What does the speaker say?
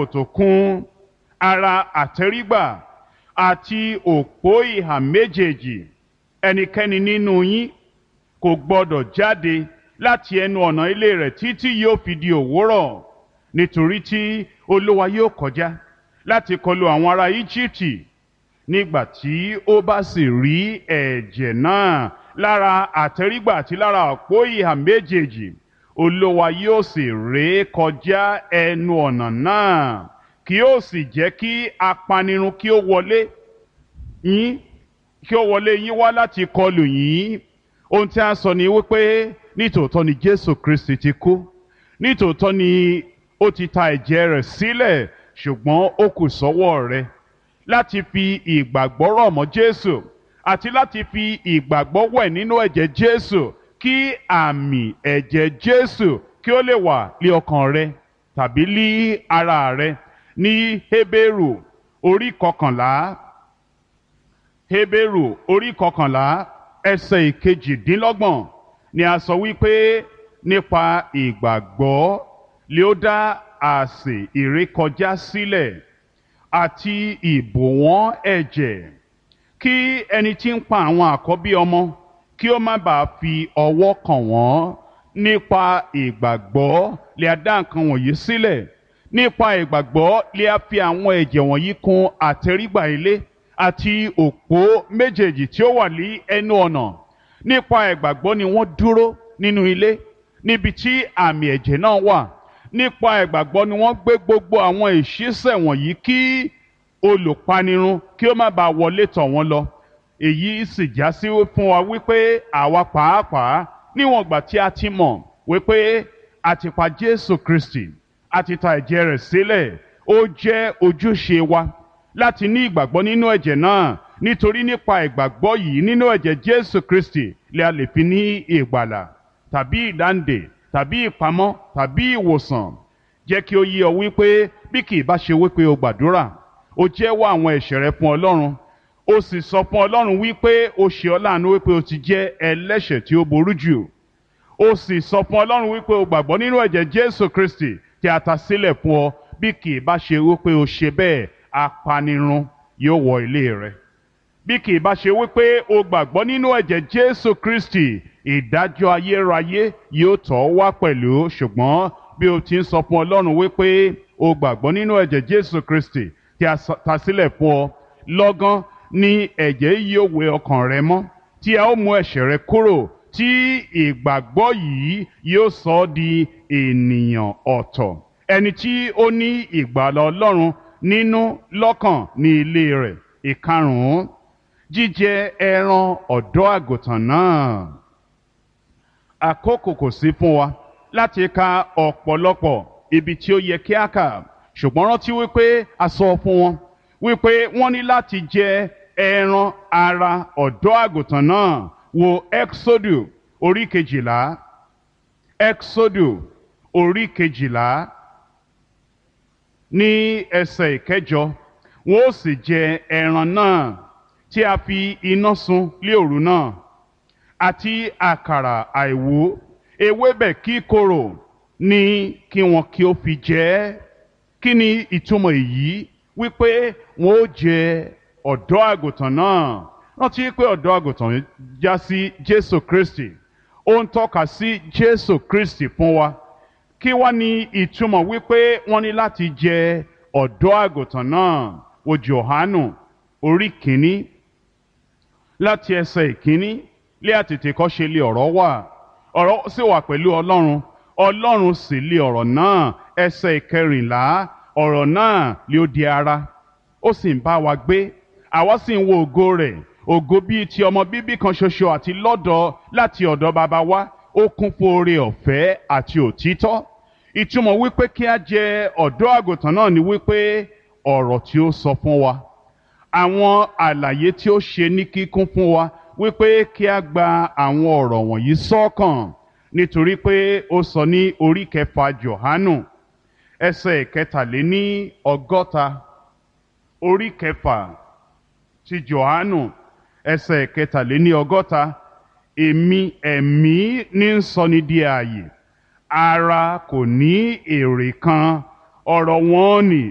kòtò kún ara àtẹ́rígbà àti òpó ìhà méjèèjì ẹnikẹ́ni nínú yín kò gbọdọ̀ jáde láti ẹnu ọ̀nà ilé rẹ̀ títí yóò fi di òwúrọ̀ nítorí tí olúwa yóò kọjá láti kọlu àwọn ará íjíbítì nígbà tí ó bá sì rí ẹ̀jẹ̀ náà lára àtẹ́rígbà àti lára òpó ìhà méjèèjì olúwa yóò sì ré kọjá ẹnu ọ̀nà náà kí ó sì jẹ́ kí apanirun kí ó wọlé yín kí ó wọlé yín wá láti kọlù yín ohun tí a sọ ni wípé nítòótọ́ ni jésù kristi ti kú nítòótọ́ ni ó ti ta ẹ̀jẹ̀ rẹ̀ sílẹ̀ ṣùgbọ́n ó kù sọ́wọ́ rẹ láti fi ìgbàgbọ́ rọ̀ mọ́ jésù àti láti fi ìgbàgbọ́ wẹ̀ nínú ẹ̀jẹ̀ jésù kí àmì ẹ̀jẹ̀ jésù kí ó lè wà lé ọkàn rẹ tàbí lé ara rẹ ní hébérù orí kọkànlá hébérù orí kọkànlá ẹsẹ̀ ìkejìdínlọ́gbọ̀n ni a sọ wípé nípa ìgbàgbọ́ lé ó dá àsè ìrékọjá sílẹ̀ àti ìbòwọ́n ẹ̀jẹ̀ kí ẹni tí ń pa àwọn àkọ́bí ọmọ kí ó má bàa fi ọwọ́ kàn wọ́n nípa ìgbàgbọ́ lè a dá nǹkan wọ̀nyí sílẹ̀ nípa ìgbàgbọ́ lè a fi àwọn ẹ̀jẹ̀ wọ̀nyí kùn àtẹrígbà ilé àti òpó méjèèjì tí ó wà ní ẹnu ọ̀nà nípa ìgbàgbọ́ ni wọ́n dúró nínú ilé níbi tí àmì ẹ̀jẹ̀ náà wà nípa ìgbàgbọ́ ni wọ́n gbé gbogbo àwọn ìṣísẹ̀ wọ̀nyí kí olùpanirun kí ó má bàa wọlé tọ̀ wọ́n lọ èyí sì já sí fún wa wípé àwa pàápàá níwọ̀n ìgbà tí a ti mọ̀ wípé a ti pa Jésù Kristi a ti ta ẹ̀jẹ̀ rẹ̀ sílẹ̀ ó jẹ́ ojúṣe wa láti ní ìgbàgbọ́ nínú ẹ̀jẹ̀ náà nítorí nípa ìgbàgbọ́ yìí nínú ẹ̀jẹ̀ Jésù Kristi lè a lè fi ní ìgbàlà tàbí ìdáǹdè tàbí ìpamọ́ tàbí ìwòsàn jẹ́ kí ó yé ọ wípé bí kì í bá ṣe wípé o gbàdúrà o jẹ́wọ́ àwọn ẹ̀ṣẹ̀ rẹ fún Ọlọ́run o sì sọ fún Ọlọ́run wípé o ṣe ọ́ láàánú wípé o ti jẹ́ ẹlẹ́ṣẹ̀ tí ó burú jù o sì sọ fún Ọlọ́run wípé o gbàgbọ́ nínú ẹ̀jẹ̀ Jésù Kristi tí a ta sílẹ̀ fún ọ bí kì í bá ṣe wípé o ṣe bẹ́ẹ̀ apanirun yóò wọ ilé rẹ bí kì í bá ṣe wípé o gbàgbọ́ nínú ẹ̀jẹ̀ Jésù Kristi ìdájọ́ ayérayé yóò tọ̀ ọ́ wá pẹ̀lú ṣùgbọ́n bí o ti ń sọ fún Ọlọ́run wípé o gbàgbọ́ nínú ẹ̀jẹ̀ Jésù Kristi tí a ta sílẹ̀ fún ọ lọ́gán ni ẹ̀jẹ̀ yóò wẹ ọkàn rẹ mọ́ tí a ó mú ẹ̀ṣẹ̀ rẹ kúrò tí ìgbàgbọ́ yìí yóò sọ ọ́ di ènìyàn ọ̀tọ̀ ẹni tí ó ní ìgbàlà Ọlọ́run nínú lọ́kàn ní ilé rẹ̀ ìkarùn-ún jíjẹ ẹran ọ̀dọ́ àgùntàn náà àkókò kò sí fún wa láti ka ọ̀pọ̀lọpọ̀ ibi tí ó yẹ kí a kà ṣùgbọ́n rántí wípé a sọ fún wọn wípé wọ́n ní láti jẹ ẹran ara ọ̀dọ́ àgùntàn náà wo exodu orí kejìlá exodu orí kejìlá ní ẹsẹ̀ ìkẹjọ wọn ó sì jẹ ẹran náà tí a fi iná sun lé òru náà àti àkàrà àìwú ewébẹ̀ kíkorò ní kí wọn kí ó fi jẹ ẹ́ kí ni ìtumọ̀ èyí wípé wọn ó jẹ ọ̀dọ́ àgùntàn náà rántí pé ọ̀dọ́ àgùntàn já sí Jésù Kristi ó ń tọ́ka sí Jésù Kristi fún wa kí wá ní ìtumọ̀ wípé wọ́n ní láti jẹ ọ̀dọ́ àgùntàn náà wo Jòhánù orí kìíní láti ẹsẹ̀ ìkíní lé àtètè kọ́ ṣe lé ọ̀rọ̀ wà ọ̀rọ̀ sì wà pẹ̀lú Ọlọ́run Ọlọ́run sì lé ọ̀rọ̀ náà ẹsẹ̀ ìkẹrìnlá ọ̀rọ̀ náà lé ó di ara ó sì ń bá wa gbé àwa sì ń wo ògo rẹ̀ ògo bíi ti ọmọ bíbí kan ṣoṣo àti lọ́dọ̀ láti ọ̀dọ̀ bàbá wa ó kún fún oore ọ̀fẹ́ àti òtítọ́ ìtumọ̀ wípé kí a jẹ ọ̀dọ́ àgùntàn náà ni wípé ọ̀rọ̀ tí ó sọ fún wa àwọn àlàyé tí ó ṣe ní kíkún fún wa wípé kí a gba àwọn ọ̀rọ̀ wọ̀nyí sọ́kàn nítorí pé ó sọ ní orí kẹfà Jòhánù ẹsẹ̀ kẹtàléní ọgọ́ta orí kẹfà ti Jòhánù ẹsẹ̀ kẹtàléní ọgọ́ta èmi ẹ̀mí ní ń sọni di ààyè ara kò ní èrè kan ọ̀rọ̀ wọn ni